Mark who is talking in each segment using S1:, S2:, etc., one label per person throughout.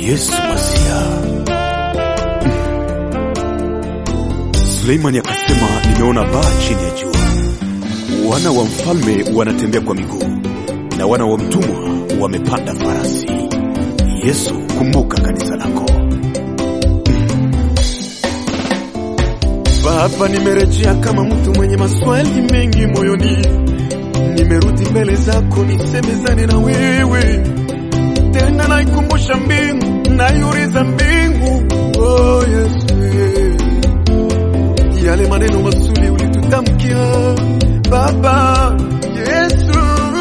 S1: Yesu Masia. Suleimani akasema, nimeona baa chini ya jua, wana wa mfalme wanatembea kwa miguu na wana wa mtumwa wamepanda farasi. Yesu, kumbuka kanisa lako. Baba, nimerejea kama mtu mwenye maswali mengi moyoni, nimerudi mbele zako nisemezane na wewe tena, naikumbusha mbingu, naiuliza mbingu, oh Yesu, yale maneno mazuri ulitutamkia Baba Yesu,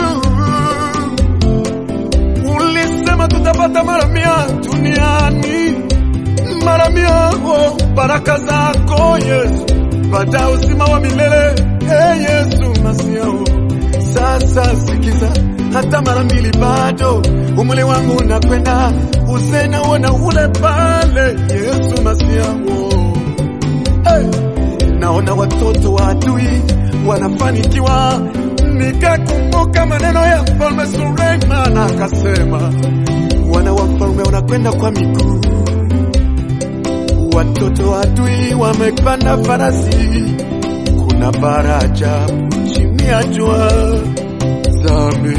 S1: ulisema tutapata mara mia duniani mara mia oh, baraka zako Yesu, pata uzima wa milele hey, Yesu Masiao. Sasa sikiza, hata mara mbili bado umri wangu unakwenda, usena uona ule pale Yesu Masiao. Hey, naona watoto wa adui wanafanikiwa, nikakumbuka maneno ya mfalme Suleiman akasema, wana wa mfalme wanakwenda kwa miguu watoto wa adui wamepanda farasi, kuna baraja chini ya jua zame,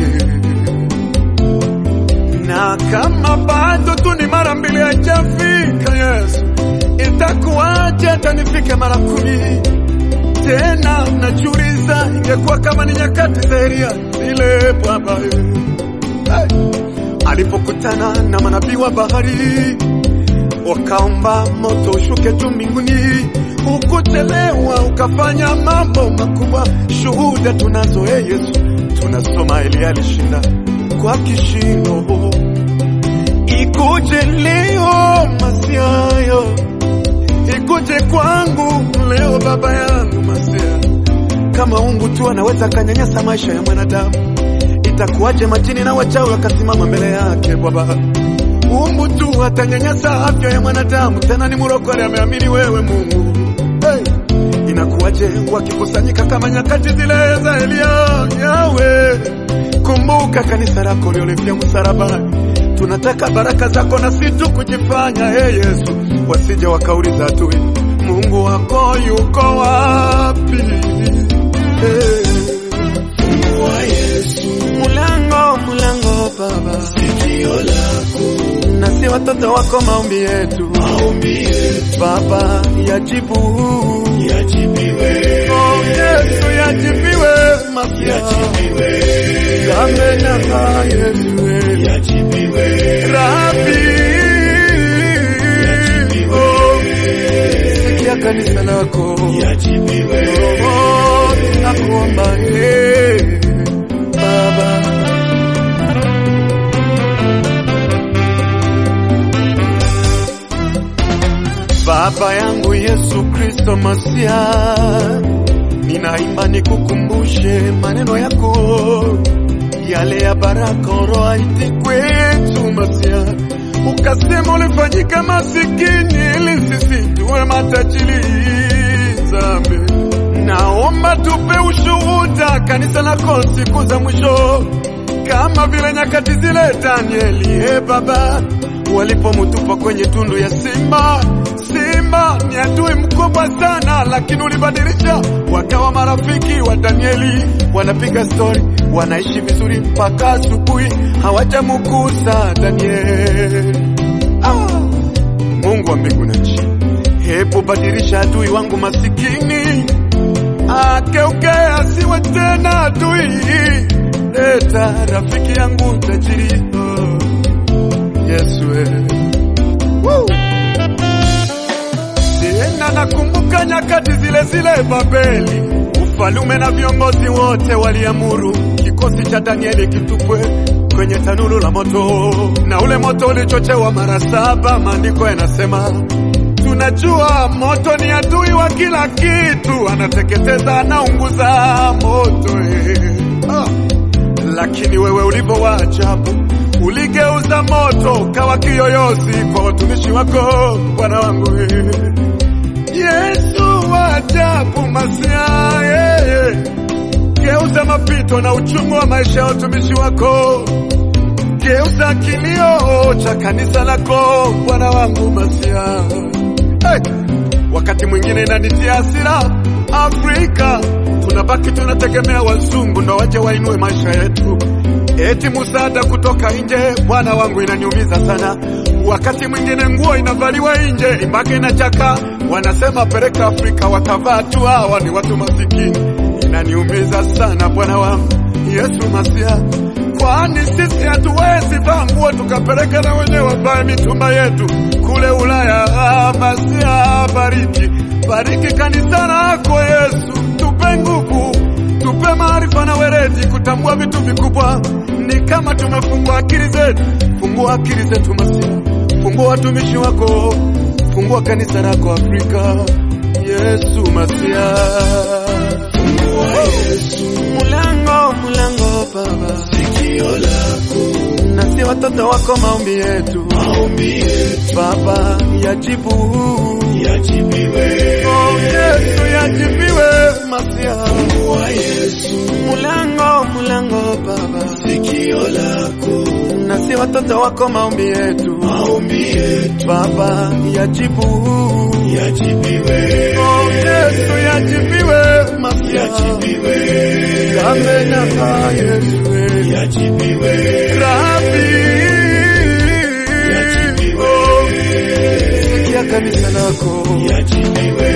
S1: na kama bado tu ni mara mbili hajafika Yesu, itakuwaje atanifike mara kumi tena? Najiuliza, ingekuwa kama ni nyakati za Elia zile Baba hey, alipokutana na manabii wa bahari wakaomba moto ushuke juu mbinguni, ukuchelewa ukafanya mambo makubwa. Shuhuda tunazo, e Yesu, tunasoma Elia alishinda kwa kishindo. Ikuje leo Masiayo, ikuje kwangu leo baba yangu Masia. Kama Mungu tu anaweza akanyanyasa maisha ya mwanadamu, itakuwaje majini na wachawi wakasimama mbele yake Baba? Mungu tu atanyanyasa afya ya mwanadamu, tena ni murokore, ameamini wewe Mungu. Hey, inakuwaje wakikusanyika kama nyakati zile za Elia? Yawe, kumbuka kanisa lako liolifia msalabani. Tunataka baraka zako na si tu kujifanya. Hey Yesu, wasije wakauliza tu Mungu wako yuko wapi? Hey.
S2: Fungua Yesu,
S1: Mulango, mulango Baba,
S2: sikio lako,
S1: nasi watoto wako maombi yetu
S2: maombi yetu
S1: Baba yajibu,
S2: yajibiwe,
S1: oh Yesu yajibiwe, mafia
S2: yajibiwe,
S1: yamenyaka Yesu
S2: yajibiwe,
S1: Rabi, oh sikia kanisa lako
S2: yajibiwe,
S1: oh tunakuomba eh Baba Baba yangu Yesu Kristo Masia, ninaimba nikukumbushe maneno yako yale ya baraka oroaiti kwetu Masia, ukasema ulifanyika masikini ili sisi tuwe matajiri. Zambi, naomba tupe ushuhuda kanisa lako siku za mwisho, kama vile nyakati zile Danieli, e Baba, walipomutupa kwenye tundu ya simba. Simba ni adui mkubwa sana, lakini ulibadilisha wakawa marafiki wa Danieli, wanapiga stori, wanaishi vizuri mpaka asubuhi, hawajamugusa Danieli. Ah, Mungu wa mbingu na nchi, hebu badilisha adui wangu masikini akeuke asiwe tena adui, leta rafiki yangu tajiri. Oh, Yesu eh. Woo! Tena nakumbuka nyakati zile zile Babeli, ufalume na viongozi wote waliamuru kikosi cha Danieli kitupwe kwenye tanuru la moto, na ule moto ulichochewa mara saba. Maandiko yanasema tunajua moto ni adui wa kila kitu, anateketeza, anaunguza moto eh. ah. Lakini wewe ulivyo wa ajabu, uligeuza moto kawa kiyoyozi kwa watumishi wako, Bwana wangu eh. Yesu wa ajabu Masia, yeye geuza mapito na uchungu wa maisha ya watumishi wako, geuza kilio cha kanisa lako Bwana wangu Masia. Hey! Wakati mwingine inanitia hasira, Afrika tunabaki tunategemea wazungu ndo waje wainue maisha yetu, eti musaada kutoka nje. Bwana wangu, inaniumiza sana. Wakati mwingine nguo inavaliwa nje mpaka inachaka, wanasema peleka Afrika, watavaa tu, hawa ni watu masikini. Inaniumiza sana Bwana wangu Yesu Masia, kwani sisi hatuwezi vaa nguo tukapeleka na wenyewe wavae mitumba yetu kule Ulaya. Ah, Masia, bariki bariki kanisa lako Yesu, tupe nguvu, tupe maarifa na weledi kutambua vitu vikubwa. Ni kama tumefungua akili zetu, fungua akili zetu Masia, fungua watumishi wako, fungua kanisa lako Afrika. Yesu Masia, mulango mulango Baba,
S2: sikio lako
S1: nasi watoto wako, maombi yetu
S2: maombi yetu
S1: Baba yajibu
S2: yajibiwe
S1: Oh, Yesu yajibiwe Masia,
S2: kwa Yesu
S1: mulango mulango Baba,
S2: sikio lako
S1: nasi watoto wako, maombi yetu
S2: maombi yetu
S1: Baba yajibu
S2: yajibiwe
S1: Oh, Yesu yajibiwe Masia,
S2: yajibiwe
S1: yamenyaka Yesu
S2: yajibiwe
S1: Rabi,
S2: Yajibiwe.
S1: oh, sikia kanisa lako
S2: yajibiwe